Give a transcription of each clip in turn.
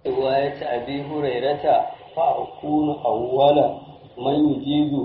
رواية أبي هريرة فأكون أول من يجيز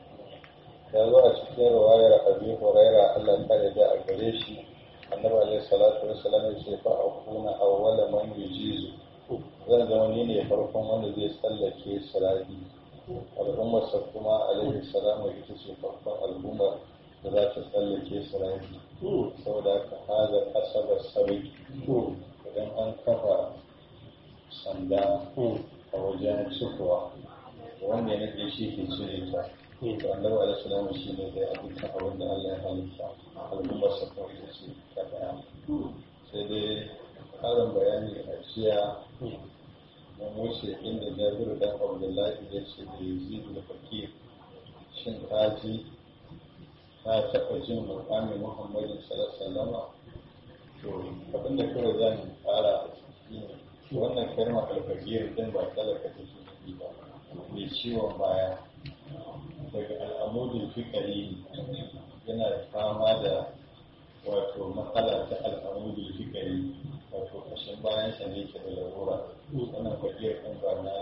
ya zo a cikin ruwayar abi huraira Allah ta da a gare shi annabi alaihi salatu wassalam ya ce fa akuna awwala man yujizu zan zama ni ne farkon wanda zai tsallake sirati al'ummar sa kuma alaihi salamu ita ce farkon al'umma da za ta tsallake sirati saboda haka haza asaba sabi idan an kafa sanda a wajen cikowa wanda ya nake shi ke cire ta to annabi alaihi salamu shi ne da dukkan abin da Allah ya halitta al'ummar sa kuma ita ce ta daya sai dai karin bayani a jiya mun wuce inda jabiru dan abdullahi ya ce da yazidu da fakir shin kaji ka taɓa jin mukamin muhammadin sallallahu to abin da kawai zan fara shine wannan kalmar alfakir din ba talaka take nufi ba mai ciwon baya daga al'amudin fikari yana fama da wato matsala ta al'amudin fikari wato kashin bayan sa ne ke da larura wannan fakir din ba na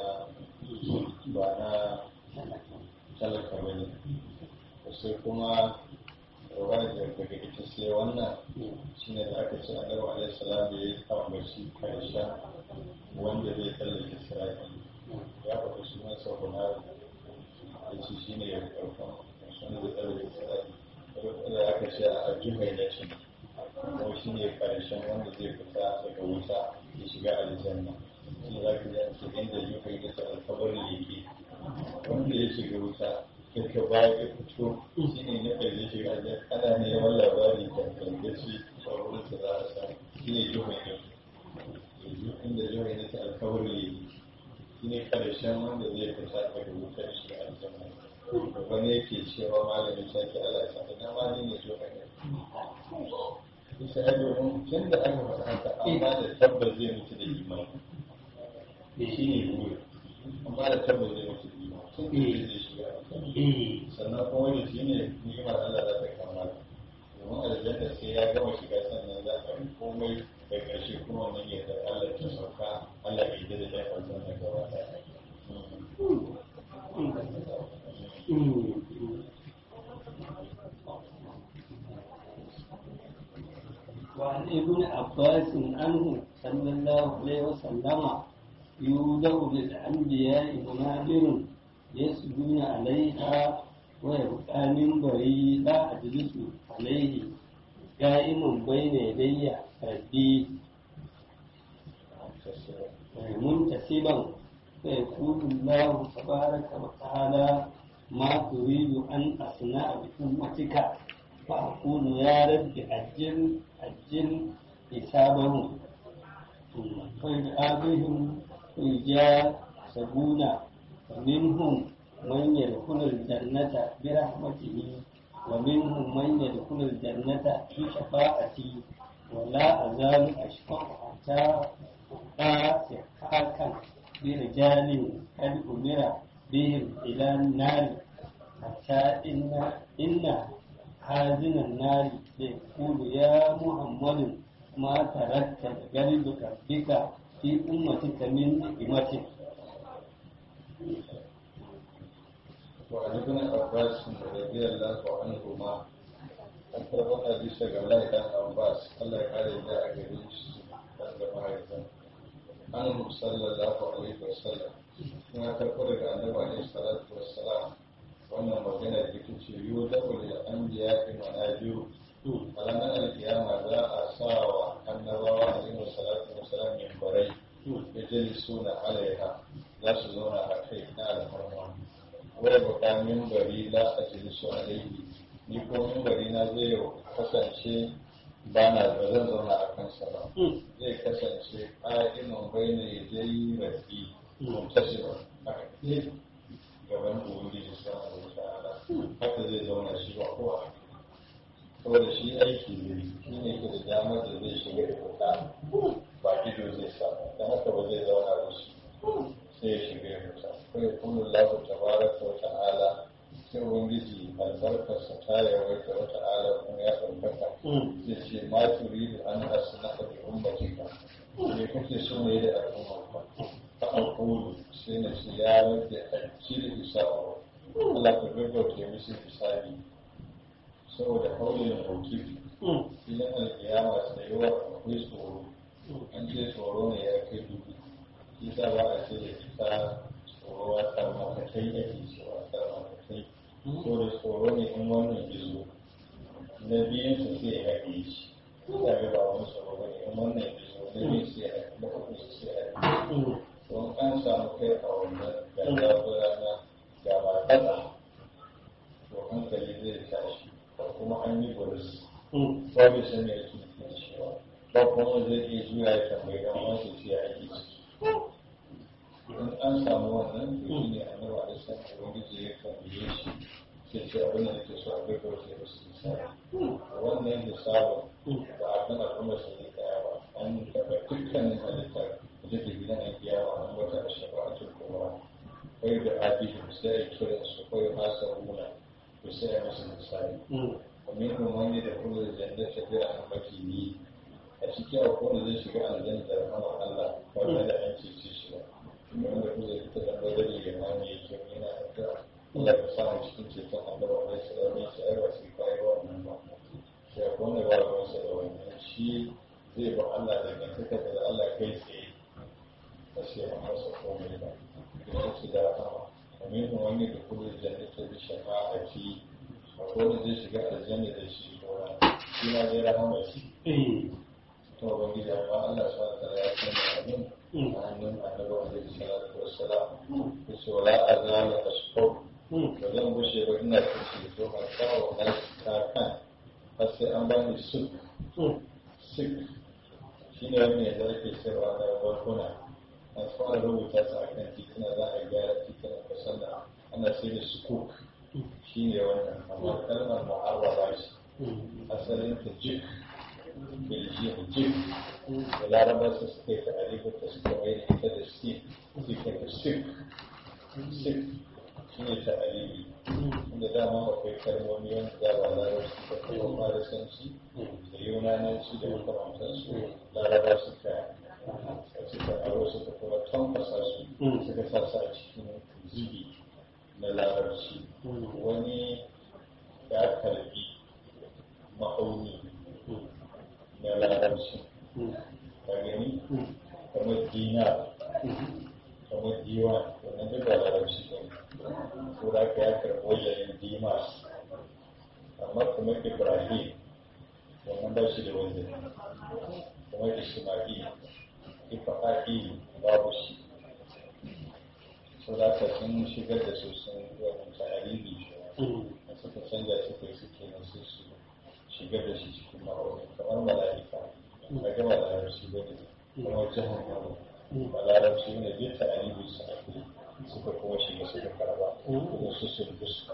ba na talaka ba ne sai kuma rawar daga ita sai wannan shi ne da aka ce annabi alaihi salam da ya ambaci karshen wanda zai tsallake sirati ya faɗi sunan sa hunari ya ce shi ne ya karfan wanda zai tsallake sirati da aka ce a juhai na cin kuma shi ne karshen wanda zai fita daga wuta ya shiga aljanna shi za ka ji a ce inda juhai na cin alkabar leke wanda ya shiga wuta daga baya ya fito shi ne na ƙarshe shiga aljanna ana neman labari da kankaci a wurin da za a samu shi ne juhai na cin inda juhai na cin alkabar leke shi ne karshen wanda zai fita daga wutar shiga aljanna wani yake cewa malamin sake Allah ya sake na wani ne juhai na bisa ya domin tun da aka faɗa haka amma da tabbas zai mutu da imani shi ne buri amma da tabbas zai mutu da imani tun da zai shiga sannan kuma wani shi ne ni'imar Allah za ta kama domin aljanna sai ya gama shiga sannan za ka komai da ƙarshe kuma wannan ya da Allah ta sauka Allah bai da da aljanna gaba ɗaya وعن ابن عباس عنه صلى الله عليه وسلم يوضع للأنبياء منابر يسجون عليها ويبقى منبري لا أجلس عليه قائم بين يدي ربي منتسبا فيقول الله تبارك وتعالى ما تريد أن أصنع بأمتك فأقول يا رب أجل أجل حسابهم فيدعى بهم يجاسبون ومنهم من يدخل الجنة برحمته ومنهم من يدخل الجنة بشفاعتي ولا أزال أشفق حتى ألقى سحاكا برجال قد أمر بهم إلى النار حتى إن إن حازن النار يقول يا محمد ما تركت قلب ربك في أمتك من نعمة وعن ابن عباس رضي الله عنهما an karɓar hadisi ga Allah dan Abbas Allah ya kare da a gare shi dan da mahaifin an sallallahu alaihi wasallam kuma karɓar daga annabi alaihi salatu wassalam wannan magana da ita ce yu da ulil anbiya manajiru a ranar alkiyama za a sa wa annabawa alaihi salatu wassalam mimbarai ya jali suna alaiha za su zauna a kai na alfarma wadda baka mimbari la a jali su alaihi ni ko mimbari na zai kasance ba na ba zan zauna a kansa ba zai kasance ƙa'iman bai ne ya yi rafi muntasiba a kai gaban ubangiji sama da ta'ala haka zai zauna shi ba kowa saboda shi aiki ne shi ne ke da damar da zai shiga da fita ba ido zai sa don haka ba zai zauna da shi sai ya shiga ya fita kai kullu lahu tabaraka wa ta'ala sai ubangiji albarkarsa ta yawaita wa ta'ala kuma ya ɗaukaka zai ce ma turidu an asna'a bi ummatika me kake so ne da al'umma ba ta alƙulu sai na ce ya rage ajiyar hisabu Allah ka gaggauta musu hisabi saboda kaulin hauki filin alkiyama tsayuwa akwai tsoro an ce tsoro ne ya kai dubu isa ba a ce da ita tsoro a tsarmakatai ake cewa tsarmakatai so da tsoro ne in wannan gizo na biyun su sai ya haɗe shi ita ga ba wani tsoro ba ne in wannan gizo na biyun sai ya haɗe na uku su sai ya haɗe don an samu kai a wannan ga zafira na ga matsatsa to hankali zai tashi ko kuma an yi buris ba bai san me yake cewa ba kuma zai iya juya ya tambayi dan wasu sai ya ake ciki in an samu wannan to shi ne annabi alaihi salam ubangiji ya tambaye shi sai ce abin da nake so a bai kawai sai su misali wannan hisabin ba a kan al'umma su ne kaya ba an taɓa dukkanin halittar da take gidan a kiyawa an wata a shafa'atul kubra kai da abihim sai a kiran su kai masa runa to sai a masa misali ومنهم من يدخل الجنة برحمته a cikin akwai wanda zai shiga aljanna da rahama Allah ba tare da an cece shi ba wanda kuma zai fita da badari ya ma ne yake yana addu'a Allah ka samu cikin ceton Allah ba wai sai wani shi ai ba sai kai wannan ba sai akwai wanda ba ruwan sa da wannan shi zai ba Allah da gantaka da Allah kai tsaye ba sai ba masa komai ba ya ce da rahama ومنهم من يدخل الجنة بشفاعتي akwai wanda zai shiga aljanna da shi gora shi ma zai rahama shi to ban gida amma Allah sa ta ya san abin a hannun annabi alaihi salatu wassalam yace wala azala ashkur ba zan bushe ba ina kace to ba kawo na ta kan har sai an bani suk suk shine wani da yake cewa da barkuna an fara rubuta su a kan titina za a gyara titunan kasan da ana sai da sukuk shi ne wannan amma kalmar mu'arraba shi asalin ta jik beljiyar jik da larabar su suka yi ta alifu ta suka mai da ita da sik suka ta sik sik shi ne ta alibi inda dama akwai kalmomi wanda za ba larabci da kuma farisanci da yunananci da makamantansu larabar suka suka aro suka kuma tamfasa su suka sa su a cikin zibi na larabci wani ya karbi ma'auni na larabci ka gani kamar dinar kamar diwan wannan duk ba larabci ba ko da ka ya karbi wajen dimas amma kamar ibrahim wannan ba shi da wajen kamar ismail ifa'il babu shi so da ka sun shigar da su sun wani tarihi da suka canza suka suke na su su shigar da shi cikin ma'auni kamar mala'ika ba ga malarabci ba ne kamar jihar ma'auni malarabci ne duk tarihi su ake suka kuma shiga suka karba kuma su sun gusu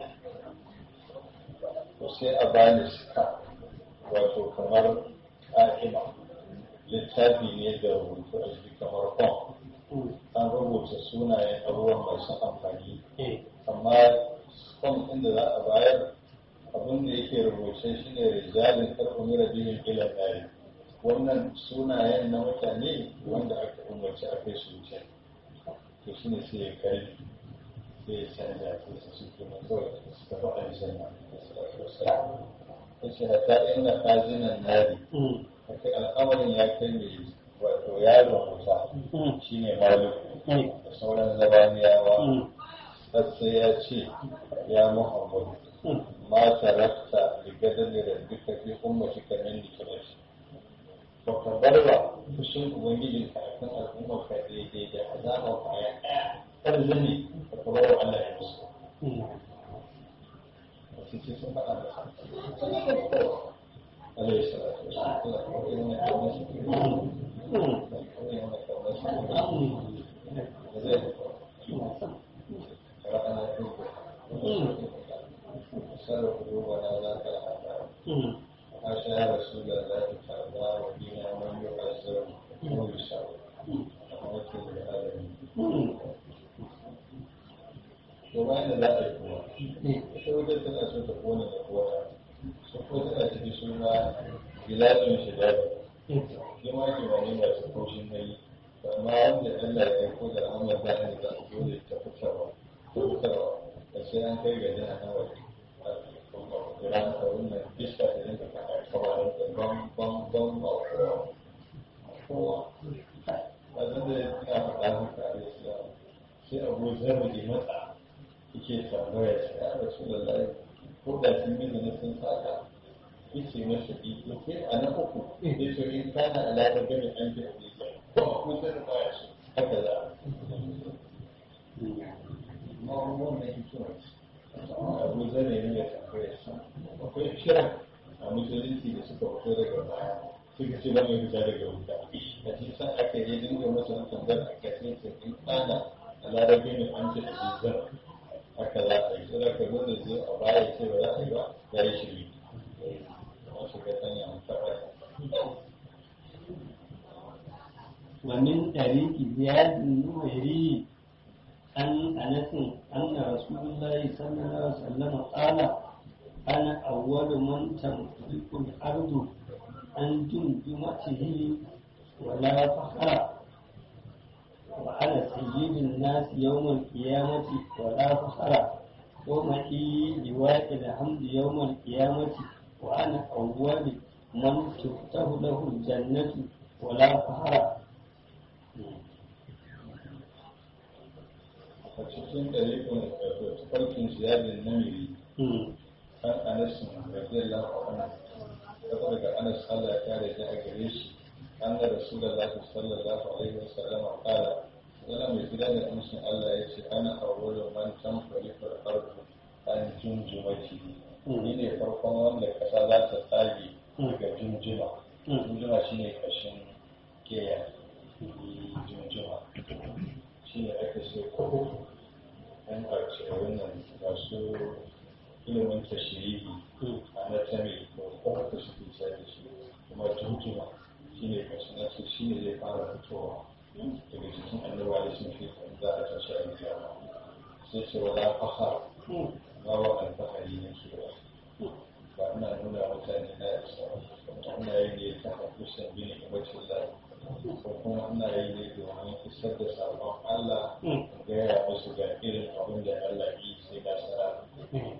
to sai a bani suka wato kamar ƙa'ima littafi ne da rubutu a jiki kamar kwan an rubuta sunayen abubuwan masu amfani amma kwan inda za a bayar abin da yake rubuce shi ne rijalin karɓar rabihin ilan ɗari wannan sunayen na mutane wanda aka umarci a kai su wuce to shi ne sai ya kai sai ya canja sai su suke na kawai su tafi aljanna ta ce hata ina kazinan nari kai al'amarin ya kai mai wato yaron wuta shi ne maluku da sauran zabaniyawa har sai ya ce ya muhammadu ma tarakta da gadar da duka fi ummati kamin da kira shi ba ka bar ba fushin ubangijin ka akan al'ummar ka daidai da azabar ka ya kar zane ka ka bar wa Allah ya musu wasu ce sun faɗa da عليه الصلاة والسلام سر قلوبنا ذاك العذاب حاشا يا رسول الله تعالى وفينا من يعذب ويسر رحمة للعالمين وما لا يكون ita tana so ta kone da kowa su ko tana cikin suna gilashin shiga shi ma ke wani masu kaushin gani amma amma wanda Allah ya aiko da rahama za a yi za a dole ta fitarwa ta fitarwa da sai an kai ga jana na waje ran ka wannan iska da rinka ka kawai da bam bam bam ba kowa kowa a zan da ya faɗa haka a islam sai abu zarra da matsa yake tambaya shi a rasu da lai ko da sun yi da sun saka yace masa iko sai a na uku ya ce in kana alaƙa gani an ji abu ko a kusa da baya su haka za a amma wannan hikima ce abu zarra ne ya tambaya shi akwai kira a musulunci da suka fito daga baya suka ce ba mai fita daga wuta a cikin san aka yi dinga masa tambayar a kasance in kana a larabi ne an ce izar haka za a yi sai da ka zo da zai a baya ce ba za a yi ba ya yi shiri wasu ka sanya an taɓa ومن طريق زياد النميري أن أنس أن رسول الله صلى الله عليه وسلم قال أنا أول من تملك الأرض عن جمجمته ولا فخر وأنا سيد الناس يوم القيامة ولا فخر ومعي لواء الحمد يوم القيامة وأنا أول من تفتح له الجنة ولا فخر a cikin ɗariƙun tafarkin ziyadin namiri an anasin radiyallahu anhu daga daga anas Allah ya kare da a gare shi an da rasulullahi sallallahu alaihi wasallam qala yana mai gida da amshin Allah ya ce ana awwalu man tanfari fil ardi an junjumati ni ne farkon wanda kasa za ta tsage daga junjuma junjuma shine kashin keya junjuma shine aka ce ko an ƙarshe wannan masu ilimin tashirihi anatomy ko kuma ta shi ke da shi kuma junjuma shine kashin nasu shine zai fara fitowa daga jikin annabawa da sun fi za a tashi a kiyama sai ce wala fahar ba wa alfahari na ke ba ba ina nuna mutane na yasa ina yi ne ta hakusan bin ibacin lai ko kuma ina yi ne domin isar da sabon Allah gaya musu ga irin abin da Allah yi sai na sara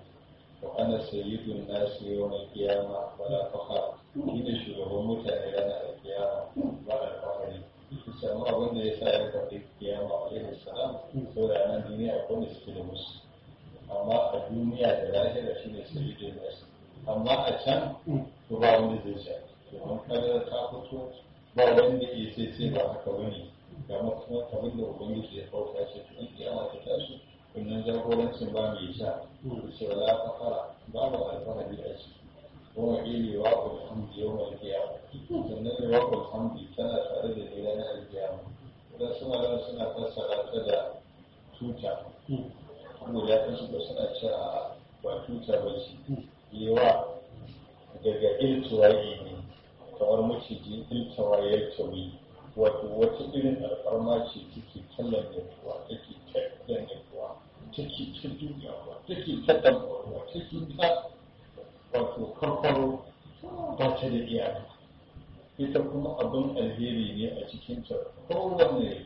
wa ana sayyidun nasu yawan kiyama wala fahar ni ne shugaban mutane ranar kiyama ba alfahari samu abin da ya sa ya faɗi kiyama alaihi salam saboda nan duniya akwai wanda suke da musu amma a duniya da lahira shi ne sai da nasu amma a can to ba wanda zai sha domin kada ta fito ba wanda ya sai sai ba haka bane ga kuma abin da ubangiji ya kauta ce to in kiyama ta tashi kunnan jagorancin ba mai sha ce wala fakara babu alfahari a ciki kuma ili wa alhamdu yau mai kiyama sannan ne wa alhamdu tana tare da ni ranar alkiyama idan suna da suna fassara ta da tuta kuma ya kasu da suna cewa ba tuta ba ce yewa daga iltuwaye ne kamar maciji iltuwaye iltuwi wato wata irin alfarma ce take kallon yaduwa take kallon yaduwa take ta duniyawa take ta dambarwa take ta wato farfaro ba ta da iyaka ita kuma abin alheri ne a cikinta kowane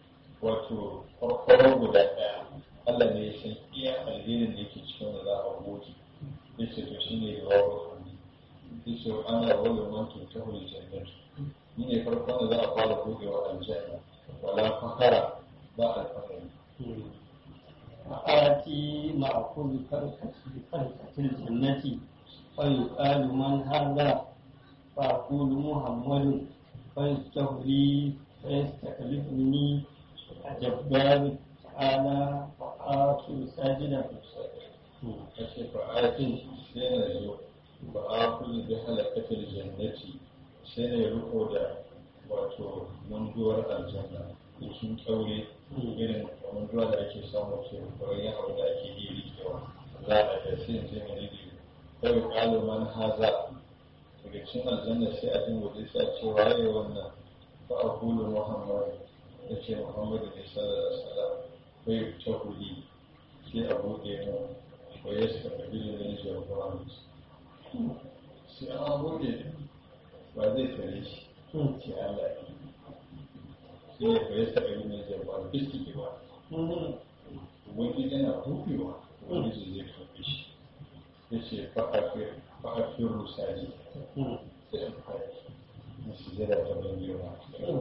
wato farfaro guda ɗaya Allah ne ya san iya alherin da yake cikin da za a goge ya ce to shi ne da wawo ya ce ana wani mantu ta hulu jannatu ni ne farkon da za a fara gogewa aljanna wala fakara ba alfahari فآتي مأكل فرقة فرقة الجنة فيقال من هذا فأقول محمد فيفتح لي فيستخلفني الجبار تعالى وآخر ساجدا ya ce fa'atin sai na zo ba a kulli bi halakatul jannati sai na riko da wato munduwar aljanna cikin kyaure irin munduwa da ake samu ke koyon abu da ake yi rikewa za a da sai in je mai rike kai kalu man haza daga cikin aljanna sai a dinga zai sa ce waye wannan fa a kulu muhammad ya ce muhammad ne sallallahu alaihi wasallam kai ta huli sai a buɗe mu ko ya suka kabi da ne jagoran sai an buɗe ba zai tare shi sai Allah ya shi ne fa yasta ga yin jabbar istiki ba ubangiji yana buɗewa ubangiji zai karɓi shi ya ce fa'afin rusari sai an faɗi na sujada ta ban girma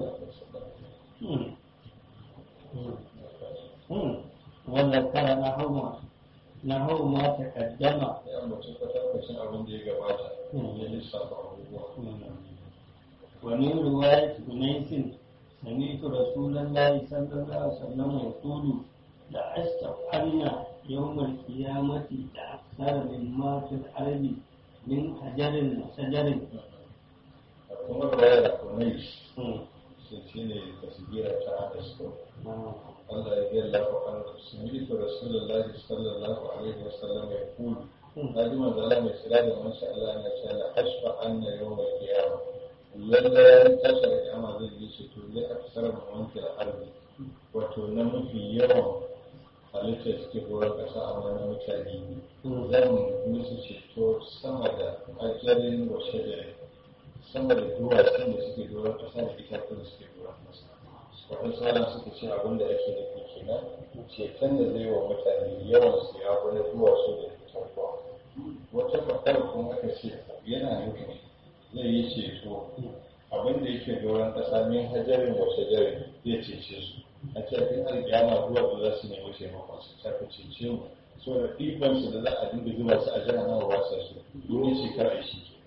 وذكر نحو نحو ما تقدم ya ambaci kwatankwacin abin da ya gabata ya lissafa abubuwa ومن رواية أنيس سمعت رسول الله صلى الله عليه وسلم يقول لأستفعلن يوم القيامة أكثر مما في الأرض من حجر وشجر kuma ruwaya da kunai sai shi ne tasgira ta adasko Allah ya biya lafa an sami'tu rasulullahi sallallahu alaihi wasallam ya kulu na ji manzo Allah mai sira da mansa Allah ya ce la ashfa anna yawma qiyamah lalle tashar kiyama zai yi ce to zai aksar mawankil arzi wato na mafi yawan halittar suke horar kasa a wani mutane zan musu ceto sama da ajalin wa shajarin sama da duwatsun da suke doron kasa da itatuwan da suke doron kasa wata sauran suka ce abin da ake nufi kenan ceton da zai wa mutane yawan su ya wani duwatsu da itatuwa wata fakar kuma aka ce yana nufin zai yi ceto abin da yake doron kasa min hajarin wa shajarin zai cece su a cikin alƙiyama duwatsu za su nemi taimakon su ta cece mu so da ɗibansu da za a dinga zuba su a jihar nawa wasa su domin shekara shi ke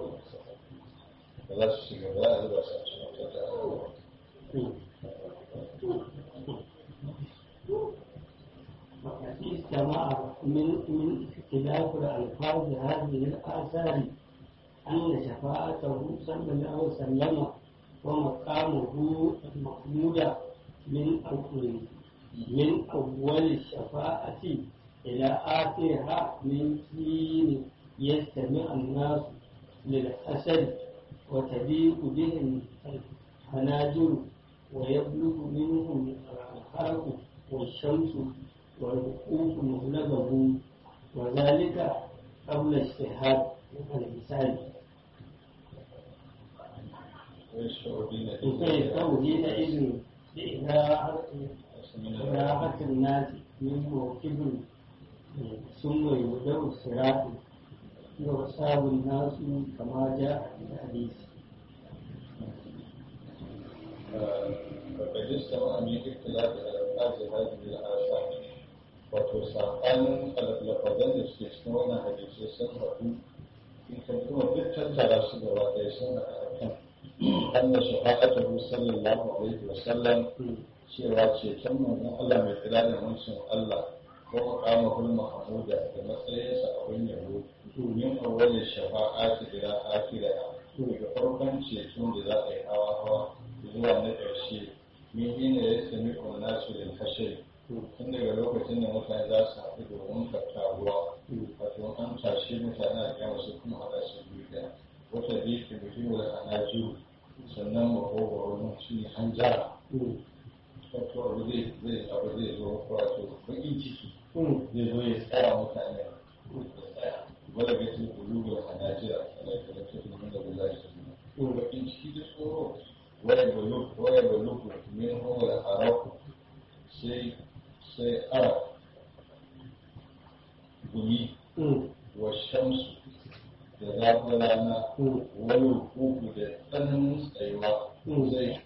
da za su shiga za a zuba su a cikin wata وقد استمع من من اختلاف الألفاظ هذه الآثار أن شفاعته صلى الله عليه وسلم ومقامه المحمود من أول من أول الشفاعة إلى آخرها من حين يستمع الناس للحسد وتضيق بهم الحناجر ويبلغ منهم الحرق والشمس والوقوف مغلبه وذلك قبل اجتهاد الإنسان فيستوي حينئذ لإراحة الناس من موكب ثم يبدأ الصراط يحساب الناس كما جاء في الحديث فقد استمع من اختلاف الألفاظ هذه الآثار wato saɓanin lafazan da suke cikin wannan hadisai sun haɗu in ka kuma duk tattara su gaba ɗaya sun haɗa a kan anna shafa'atuhu sallallahu alaihi wa sallam cewa ceton manzon Allah mai tsira da mutum Allah ko muqamahul mahmuda da matsayinsa abin yabo min awwali shafa'ati ila akhiriha daga farkon ceton da za a yi hawa hawa zuwa na ƙarshe min hina yastami nasu lil hashr tun daga lokacin da mutane za su haɗu domin tattaruwa wato an tashi mutane a kyan su kuma haɗa su biyu ɗaya wata biyu ke mutum da anaju sannan makogwaro shi ne hanjara wato abu zai zai abu zai zo wato baƙin ciki zai zo ya tsaya mutane ya tsaya wanda ga cikin kulubu da anajira a laifin cikin da bula shi baƙin ciki da tsoro waya baluku min hawar araku sai sai ara gumi wa shamsu da zafin rana wani hukuku da tsananin tsayuwa zai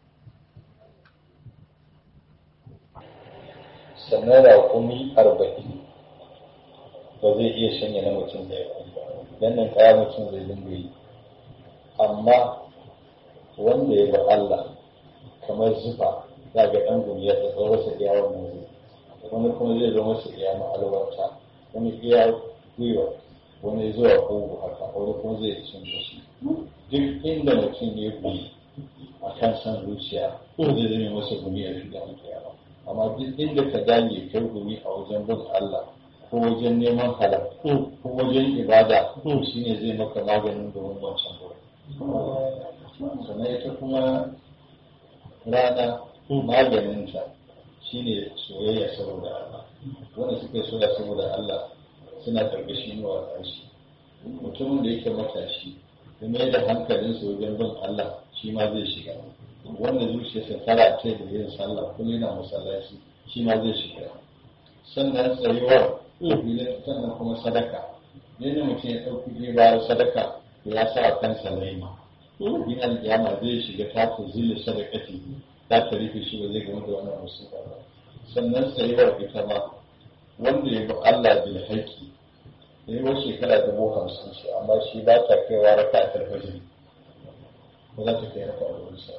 sannan raƙumi arba'in ba zai iya shanya na mutum da ya dan nan kaya mutum zai dinga yi amma wanda ya ga Allah kamar zufa za ga ɗan gumi ya tsatsa masa iya wannan zai wani kuma zai zo masa iya ma'alwarta wani iya gwiwa wani zuwa kogo haka wani kuma zai cin da shi duk inda mutum ya gumi a kan san zuciya zai zame masa gumi a shiga kiyama amma duk inda ka dage kai gumi a wajen bin Allah ko wajen neman halal ko wajen ibada shine zai maka maganin domin wancan gurin sannan ita kuma rana maganinta shine soyayya saboda Allah wanda suka soya saboda Allah suna karkashin yawa ƙarshe mutumin da yake matashi da mai da hankalinsa wajen bin Allah shi ma zai shiga wanda zuciyarsa tara ce da yin sallah kullum yana masallaci shi ma zai shiga sannan tsayuwar filin sannan kuma sadaka ne ne mutum ya ɗauki riba sadaka ya sa a kansa laima in alƙiyama zai shiga ta ta zille sadakati za ta rufe shi ba zai gama da wannan musulma ba sannan tsayuwar ita ma wanda ya bi Allah bil haƙƙi ya yi wasu shekara dubu hamsin shi amma shi ba ta kaiwa raka a tarfajin ba za ta kai raka a wurin sa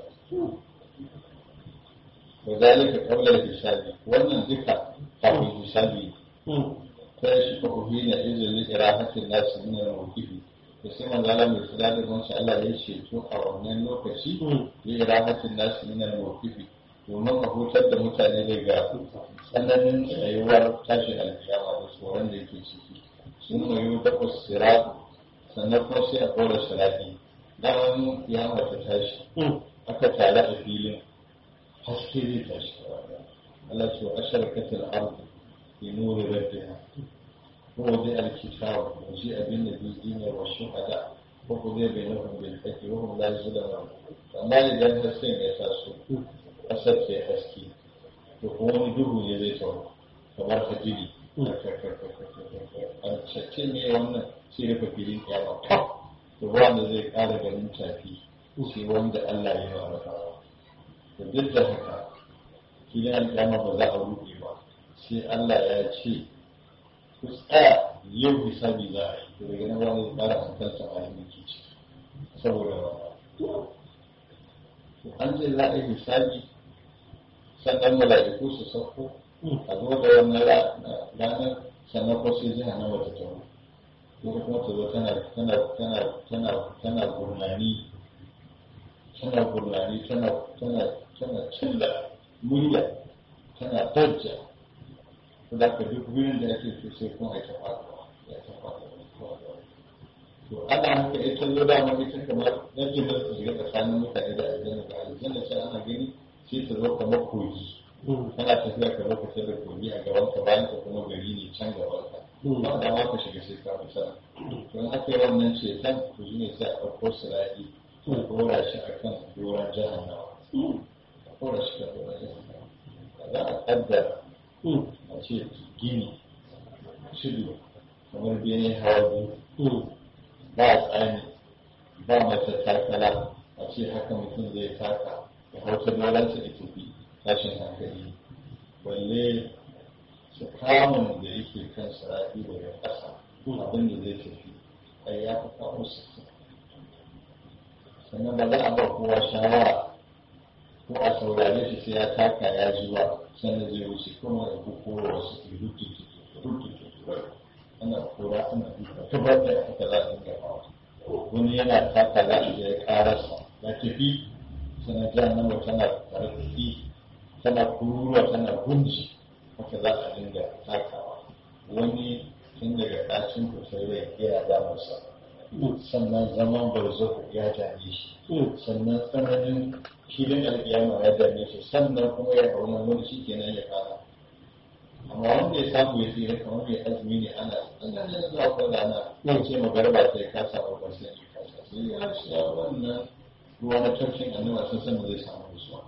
wa zalika qabla al-hisabi wannan duka kafin hisabi ta shi fa uhina izin li irahatin nas min al-mawqifi da sai manzo Allah mai kula da gonsa Allah ya ceto a wannan lokaci li irahatin nas min al-mawqifi domin a hutar da mutane daga tsananin tsayuwar tashin alkiyama da tsoron da yake ciki sun koyi takwas siratu sannan kuma sai a kora sirati daman kiyama ta tashi aka tare a filin haske zai tashi Allah ce wa asharkatul ardu bi nuri rabbiha ko dai alkitabu wa ji abin da bi dinin wa shuhada ko ko zai bai nufin bil haqqi wa hum la yuzlamun amma idan hasken ya taso kasar ke haske to kuma wani duhu ne zai tawo kamar hajiri a cacce ne wannan sai rufe filin kyawa to wanda zai kara ganin tafi sai wanda Allah ya yi wa da duk da haka filin alƙiyama ba za a rufe ba sai Allah ya ce ku tsaya yau hisabi za a yi to daga nan wani ƙara hankalta a yi miki ci saboda an ce za a yi hisabi sannan mala'iku su sauko a zo da wannan ranar sannan ko sai jiha na wata tawo ko kuma ta zo tana tana tana tana tana gurnani tana gurnani tana tana tana cilla murya tana dajja to da ka duk wurin da ake so sai kuma ita faɗuwa ya ta faɗuwa to ana haka ita zo da mu ita kamar yadda da su shiga tsakanin mutane da aljanna da aljanna sai ana gani sai ta zo kamar kogi kana tafiya ka lokacin da kogi a gaban ka bayan ka kuma gari ne can gaban ka ba da ma ka shiga sai ka fi sana to in aka yi wannan ceton to shi ne sai a ɗauko sira'i a ɗora shi a kan doron jahannawa a ɗora shi kan doron jahannawa za a ƙaddara a ce gini tudu kamar bene hawa biyu ba tsani ba mata takala a ce haka mutum zai taka ya hauta dolansa da tafi tashin hankali balle su kamun da yake kan sarafi daga ƙasa abin da zai tafi ai ya fi kawo su sannan ba za a ba kowa shawara ko a saurare shi sai ya taka ya ji ba sannan zai wuce kuma ya fi kora wasu rututu ana kora ana duka tabbatar da haka za a dinga hawa wani yana taka za a je karasa ya tafi sana jahannama tana tarfi tana kururuwa tana gunji haka za a dinga takawa wani tun daga ɗacin kusur rai yana damarsa sannan zaman barzahu ya dame shi sannan tsananin filin alƙiyama ya dame shi sannan kuma ya auna wani shi kenan ya fara amma wanda ya samu ya tsira kamar mai azumi ne ana tsananin zafin rana ya ce magarba sai ka samu ba sai ka sa sai ya sha wannan ruwa na tafshin annaba sun san zai samu rusuwa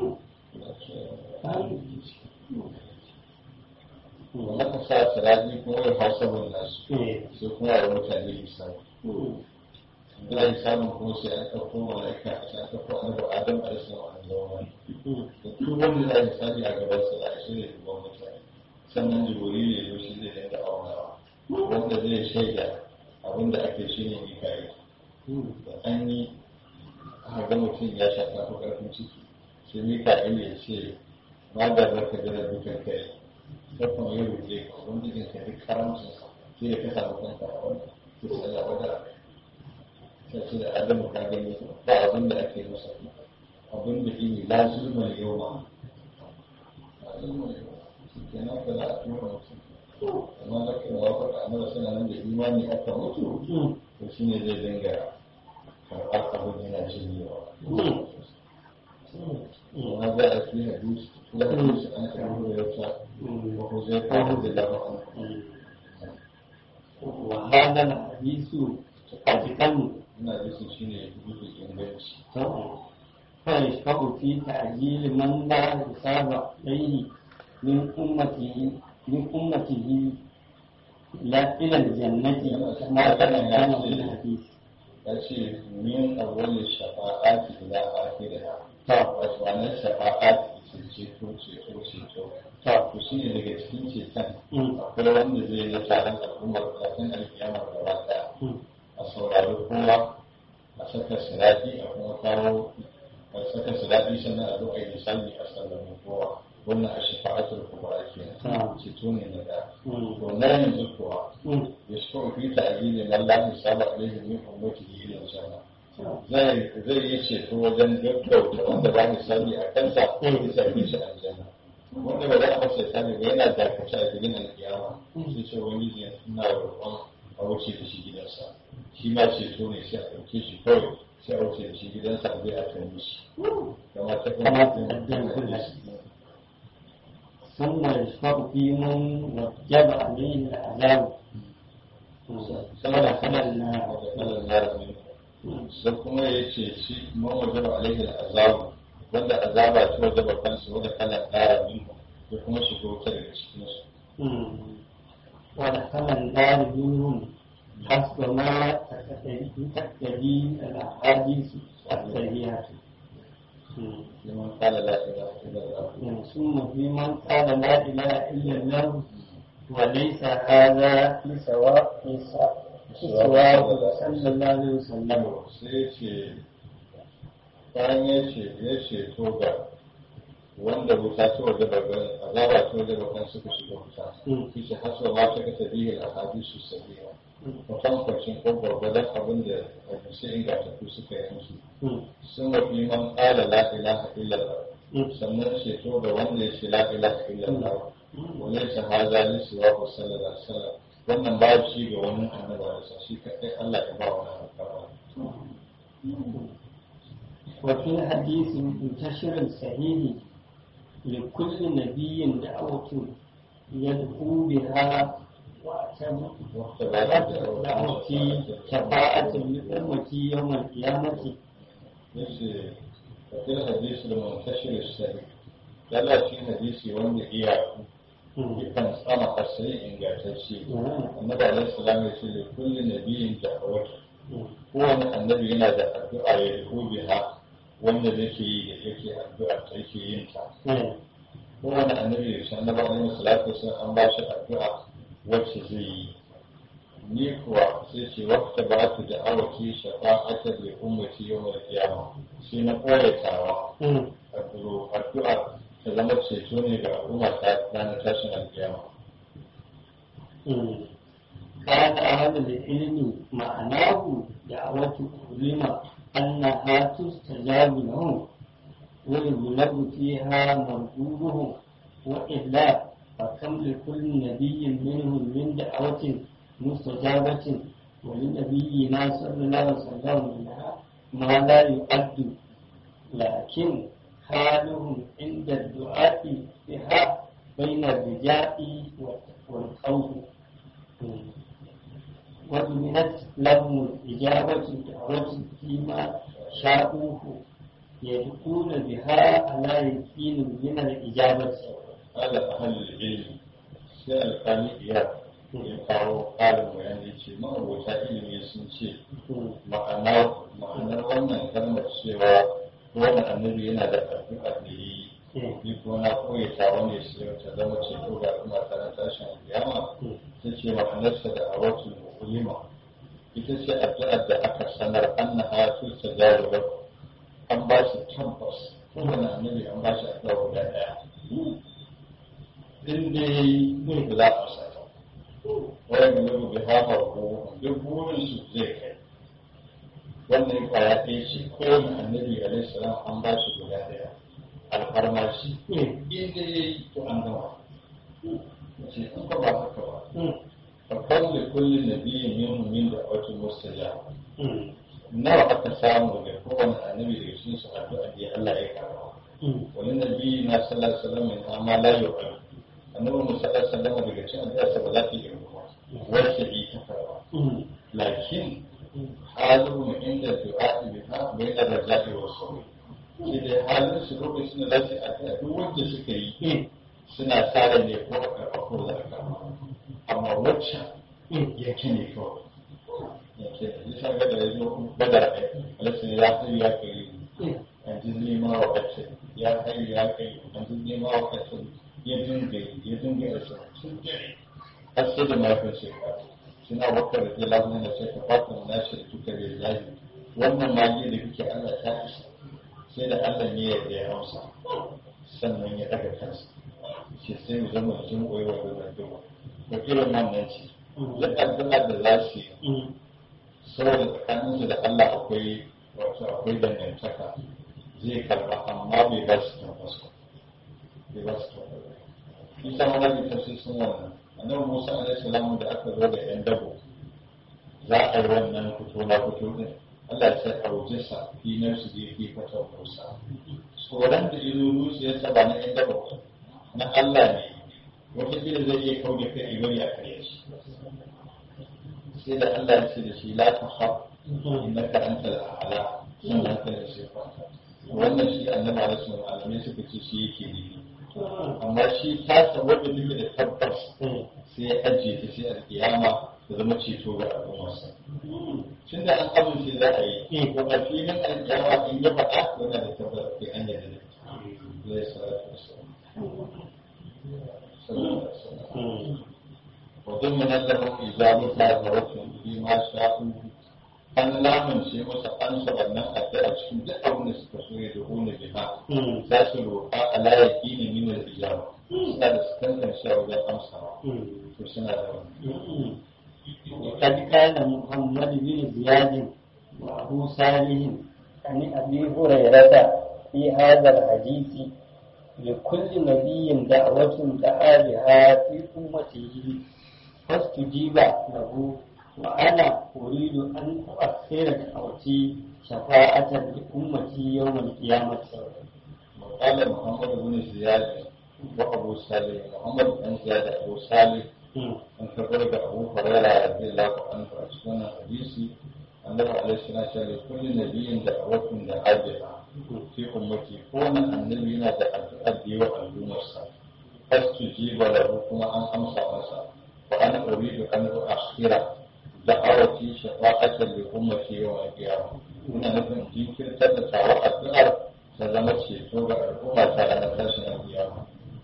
wanda ka sa siraji kuma ya hausa bin nasu sai kuma ya mutane hisabi da hisabin kuma sai an ɗauko mala'ika a sai an ɗauko annabi adam a rasu a zama da duk wanda za a hisabi a gaban sa za a shirya duban mutane sannan jibori ne zo shi zai dinga aunawa wanda zai shaida abin da ake shi ne mikayi da an yi aka ga mutum ya sha tafi ƙarfin ciki sai mikayi ya ce ma da zaka gara dukan kai sai kuma ya rufe ka wanda jin ka duk karamcin sai ya kasa mutum ka a wannan sai sai ya wada sai ce da adamu ka gani ba abin da ake masa abin da ini la zulma yau ma la zulma yau kenan ka za a tura mutum amma da ke wa faɗa amma suna nan da imani aka mutu to shi ne zai dinga karɓar abin yana jinyewa وما جاء في حديث في حديث عن ابي هريره وحذيفه رضي الله عنه وهذا الحديث قد كان ina hadisin shi ne dukkan inganci فيشفع في تعجيل من لا حساب عليه من أمته من أمته لا إلى الجنة كما تقدم في الحديث. ya ce min awwalin shafa'ati ila akhiriha wato wannan shafa'ati ce ceto ceto ceto to shi ne daga cikin ceton akwai wanda zai yi taron al'ummar kafin alkiyama gaba daya a saurari kowa a saka sirati a kuma kawo a saka sirati sannan a zo a yi misali a sallamin kowa wannan a shafa'atul kubra kenan ceto ne na da to na yanzu kuwa يشفع في تعجيل من لا حساب عليه من أمته إلى الجنة zai zai yi ceto wajen gaggauta wanda ba misali a kansa ya sami shi aljanna wanda ba za a masa sani ba yana dakace a gidan alkiyama sai ce wani ne ina roƙon a wuce da shi gidansa shi ma ceto ne sai a ɗauke shi kawai sai a wuce da shi gidansa a zai a kan shi kama ta kuma ثم يشفع في من وجب عليه العذاب saboda kanan na sai kuma ya ce shi man wajaba alaihi azabu wanda azaba ta wajaba kansu wanda kana ƙara minhu ya kuma shigo ta daga cikin su wanda kanan na minhum حسب ما تقتدي الأحاديث الصحيحة لمن قال لا إله إلا الله ثم في من قال لا إله إلا الله وليس هذا في سواء في سواء صلى الله عليه وسلم sai ce bayan ya ce ya ce to ga wanda wuta ta waje babban azaba ta waje babban suka shiga wuta shi ce haswa ma ta kasa bihi al-ahadisu sahiha mutankwacin ko gwargwadon abin da hadisi ingantattu suka yi musu sun wafi man ƙala la ilaha illallah sannan ceto da wanda ya ce la ilaha illallah wani ta haza li siwa ko sallallahu alaihi wasallam wannan ba shi ga wani annaba da shi kadai Allah ya ba wani annaba وفي حديث منتشر صحيح لكل نبي دعوة يدعو بها دعوتي شفاعة لأمتي يوم القيامة yace kafin hadisi da muntashir sahih lalla shi hadisi wanda iyaku yakan tsama asali ingantacce annabi alaihi salam ya ce da kulli nabiyin da'awatu kowane annabi yana da addu'a ya yi biha wanda yake yi da yake addu'a ta yake yin ta kowane annabi da shi annabi alaihi salatu wasallam an ba shi addu'a wacce zai yi ni kuwa sai ce wata ba su da awaki shafa'ata da ummati yau da kiyama sai na koyatawa addu'a ta zama ceto ne ga al'umma ta ranar tashin alkiyama قال أهل العلم معناه دعوة علم أنها تستجاب لهم ويغلب فيها مرغوبهم وإلا فكم لكل نبي منهم من دعوة مستجابة ولنبينا صلى الله عليه وسلم منها ما لا يؤد لكن حالهم عند الدعاء بها بين الرجاء والخوف وضمنت لهم الإجابة دعوة فيما شاءوه يدخون بها على يقين من الإجابة هذا أهل العلم sai alƙali iya ya kawo ƙarin bayani ce ma'abota ilimi sun ce ma'anar wannan kalmar cewa wani annabi yana da addu'a da yi ni ko na koya ta wani sai ta zama ceto ga kuma ta tashin kiyama ta ce ma'anarsa da awatul ulima ita ce addu'ar da aka sanar annaha tustajabu lahu an ba shi tabbas kowane annabi an ba shi addu'a guda ɗaya in dai mun za a sa ta wani da zai bi hafa ko duk burin su zai kai wannan kwaya ɗaya shi kowane annabi alaihi salam an ba shi guda ɗaya alfarma shi in dai ya yi to an gama ce in ka ba haka ba fakar da kullum nabiyin yin min da wata mustajaba nawa aka samu daga kowane annabi daga cikin su addu'a da Allah ya karba wani nabi na sallallahu alaihi wasallam ya amma la yu'al annabi mu sallallahu alaihi wasallam daga cikin addu'a sa ba za ta yi ba wacce yi ta karba lakin halu inda du'a bi ha bayna raja'i wa sawi shi da halin su lokacin da za su yi addu'a duk wanda suka yi suna tsara ne ko a karɓa ko za a karɓa amma wacce yake ne kawai yake da shi shaga da ya zo badar ɗaya alasin ya hayu ya kai yanzu nema wa wacce ya hayu ya kai yanzu nema wa wacce ya dinga ya dinga da sun jere har sai da mahaifin shekara suna wakar da lamunan da sai ka fata na shi da tuka da lahi wannan magi da kuke Allah ta isa sai da Allah ne ya ya hausa sannan ya daga kansa shi sai mu zama jin koyi wa da duwa ko irin wannan ce duk addu'a da za su yi saboda tsakaninsu da Allah akwai wato akwai dangantaka zai karba amma bai ba su tabbas bai ba su tabbas isa wani tafsir sun wannan annabi Musa alaihi salamu da aka zo da yan dabo za a yi wannan fito na fito din Allah ya sai aujisa fi nafsi da yake fata Musa tsoron da izo zuciyarsa ba na yan dabo na Allah ne wata kila zai iya kauda kai ibari a kare shi sai da Allah ya ce da shi la ta haf innaka antal a'la sannan ka da shi kwanta wannan shi annabi alaihi salamu malamai suka ce shi yake ne amma shi tasa wanda take da tabbas sai ya ajiye ta sai alkiyama ta zama ceto ga al'ummarsa tun da an amince za a yi ko a filin alkiyama in ya faɗa yana da tabbas akwai an yadda da zai salatu wasallam wajen munallafin izamu ta zaratun bi ma sha'u an lamunce masa an wannan addu'a cikin duk abin da suka so ya dubu na biha za su roƙa a layaki ne min da ijaba suna da su tantance wajen amsawa to suna da wani وقد كان محمد بن زياد وأبو صالح عن أبي هريرة في هذا الحديث لكل نبي دعوة دعا بها في أمته فاستجيب له وأنا أريد أن أؤخر دعوتي شفاعة لأمتي يوم القيامة وقال محمد بن زياد وأبو صالح محمد بن زياد أبو صالح an karɓar da abu farara da zai lafa an a cikin wannan hadisi annabi alaihi salatu wa kullu nabiyyin da awatun da ajiha fi ummati ko wani annabi yana da addu'a da yawa al'ummarsa fastujiba lahu kuma an amsa masa wa ana uridu an uakhira da'awati shafa'atan li ummati yawm al-qiyamah ina nufin jinkirtar da tawa addu'ar ta zama ceto ga al'umma ta ranar tashin al-qiyamah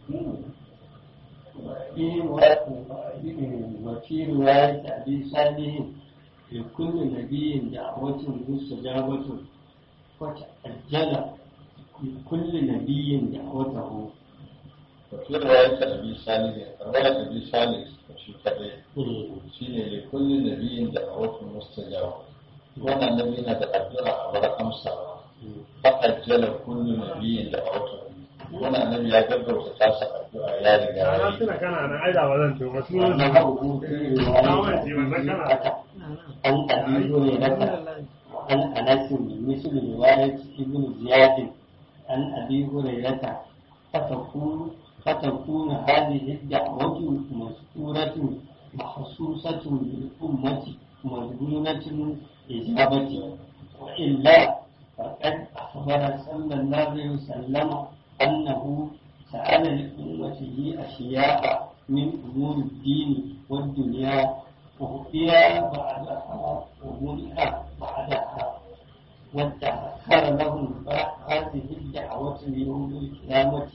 وفي رواية أبي صالح لكل نبي دعوة مستجابة فتأجل لكل نبي دعوته وفي رواية أبي صالح رواية أبي صالح في كذا شيء لكل نبي دعوة مستجابة وانا النبي ندعى الدعاء ولا أمسى فأجل كل نبي دعوته wani annabi ya gaggauta tasa addu'a ya riga ya na yi tuna kana na aida ba zan tuba su وأنه في رواية عن أبي هريرة وعن أنس مثل رواية ابن زياد عن أبي هريرة فتكون فتكون هذه الدعوة مذكورة مخصوصة بالأمة مضمونة إجابة وإلا فقد أخبر صلى الله عليه وسلم أنه سأل لأمته أشياء من أمور الدين والدنيا وهي بعدها ومنها بعدها وادخر لهم هذه الدعوة ليوم القيامة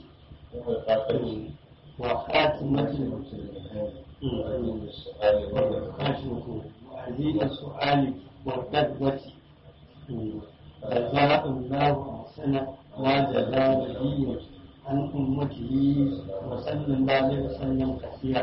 وخاتمة وعزيز السؤال والقدوة جزاء الله أحسن ما جزاء نبي عن أمته وصلى الله عليه وسلم كثيرا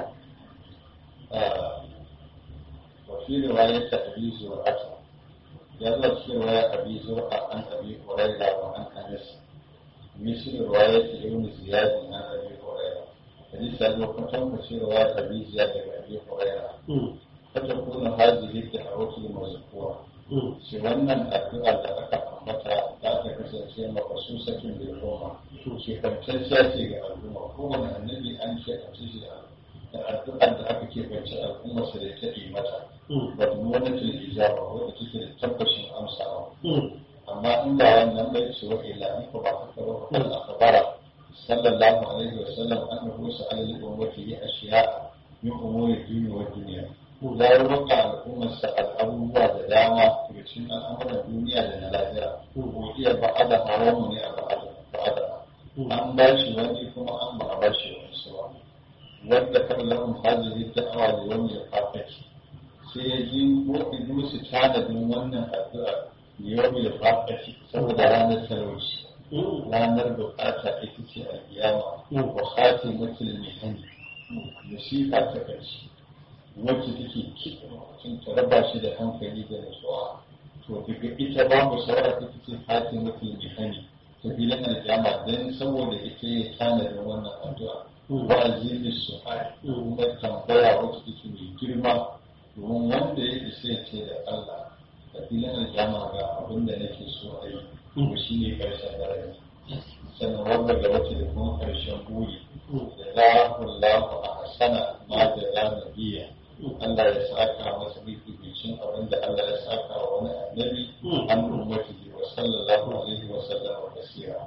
وفي رواية أبي زرعة جاءت في رواية أبي زرعة عن أبي هريرة وعن أنس مثل رواية ابن زياد عن أبي هريرة حديث أبي كتب في رواية أبي زياد عن أبي هريرة فتكون هذه الدعوة المذكورة shi wannan addu'a da aka ambata za ta kasance makasusakin da al'umma shi kamtacciya ce ga al'umma kowane annabi an ce a shi da addu'ar da aka keɓance al'umma su da ta yi mata ba ta wani ta ijaba wadda take da tabbashin amsawa amma amma in ba wannan bai ce wa illa in ko ba haka ba ko Allah akbara sallallahu alaihi wa sallam annahu sa'ala li ummati ashiya min umuri dunya wa dunya ya roƙa al'ummarsa al'abubuwa da dama daga cikin al'amuran duniya da na lafiya ko iya ba'ada haramu ne a ba'ada an ba shi wani kuma an ba a ba shi wani su ba wanda kan lahum hadhihi da'awa da wani ya fafaki sai ya ji ko in musu tanadin wannan addu'a yau ya fafaki saboda ranar talauci ranar bukata ita ce alkiyama wa khatimatul mihani musifa ta ƙarshe wacce take kiɗa mutum ta raba shi da hankali da nutsuwa to daga ita babu saura ta ce khatimatul mihani ta filin alkiyama don saboda ita ya tanadin wannan addu'a wa azizi su'ai kuma tambaya wacce take mai girma domin wanda ya isa ya ce da Allah da filin alkiyama ga abin da nake so a yi ko shi ne karshen daraja sannan wanda ga wacce da kuma karshen buri da za ku lafa a hasana ma da za na biya Allah ya saka masa bibicin abin da Allah ya saka wa wani annabi an ummati wa sallallahu alaihi wa sallam wa basira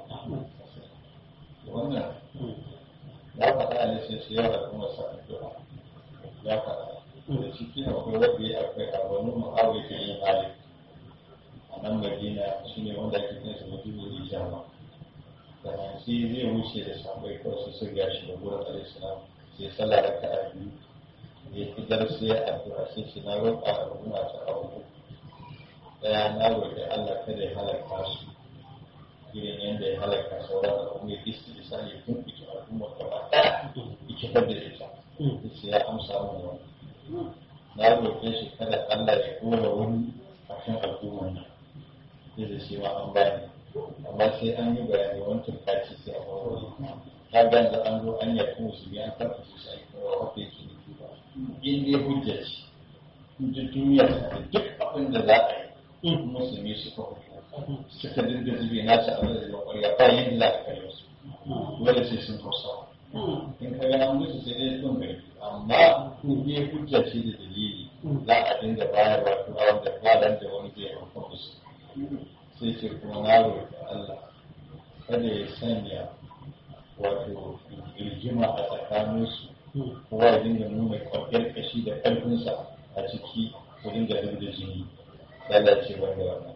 wannan ya faɗa ne sai sai yawa kuma sa addu'a ya faɗa da ciki akwai wanda ya akwai a wani mu'awai ta yin hali a nan madina shi ne wanda ake kinsa mutum da jama da hansi zai wuce da sabai kawai su sun gashi da gurin alaihissalam sai sallah da ka'a biyu ya fi darsu ya addu'a sai shi na roƙa al'umma ta abu ɗaya na roƙi Allah kada ya halaka su irin yadda ya halaka sauran al'umma ya isti isa ya tumɓuke al'umma gaba ɗaya ya kifar da ita sai ya amsa mun wani na roƙe shi kada Allah ya kora wani a kan al'umma nan sai da shi ma an bani amma sai an yi bayani wani turkaci sai a wani ta ga da an zo an yaƙi musulmi an karfa su sai kowa wanda yake nufi ba in dai hujja ce duk duniya da duk abin da za a yi musulmi suka hudu suka dinga zube nasu abin da zai ƙwarya ba yin za ka kare su dole sai sun hausa in ka ga an musu sai dai sun gari amma in dai hujja ce da dalili za a dinga bayarwa turawa da fadan da wani zai hauka musu sai ce kuma na roƙi Allah kada ya sanya wato rigima a tsakaninsu kowa ya dinga nuna kwakwar kashi da ƙarfinsa a ciki ko dinga dinga jini lalace wanda wannan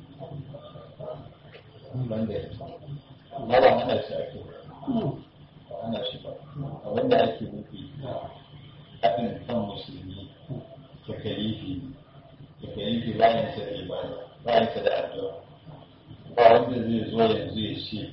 banda ya amma ba ana shi ake ba ana shi ba a wanda ake nufi haɗin kan musulmi ta kalifi ta kalifi bayan sa da ibada bayan sa da addu'a ba wanda zai zo yanzu ya ce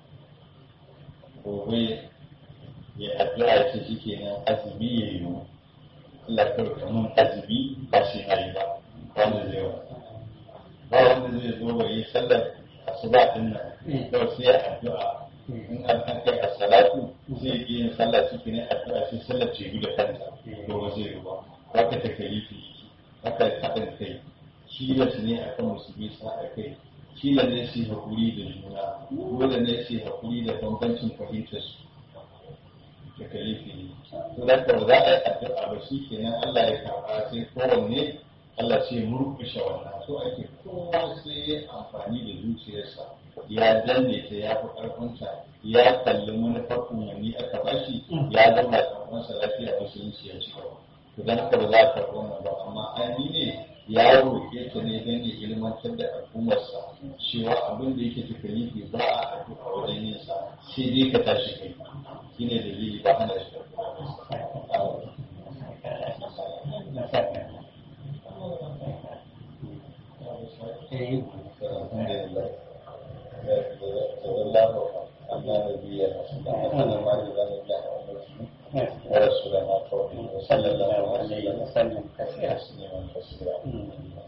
gobe ya addu'a ya ce shike nan azumi ya yi Allah kawai kamun azumi ba shi na yi ba wanda zai wa ba wanda zai zo wa yi sallar asuba din nan kawai sai ya addu'a in an kan kai a salatu zai yi yin sallah ciki ne addu'a sai sallar ce da kanta domin zai yi ba haka ta kalifi haka haɗin kai tilas ne akan musulmi sa a kai kila ne su haƙuri da juna dole ne su haƙuri da bambancin fahimtar su da kalifi ne to da ka za a yi addu'a ba shi kenan Allah ya karɓa sai kowanne Allah sai murƙushe wannan so ake kowa sai ya amfani da zuciyarsa ya danne ta ya fi ƙarfinta ya kalli manufar umarni aka bashi ya zama ƙarfinsa lafiya musulunci ya ci gaba to dan haka ba za a karɓi wannan ba amma an ne ya roƙe ta ne don ya ilmantar da al'ummarsa cewa abin da yake takalifi ba a addu'a wajen yin sa sai dai ka tashi kai shine dalili ba ana shi ورسولنا قوله وصلى الله عليه وسلم كثيرا تسليما كثيرا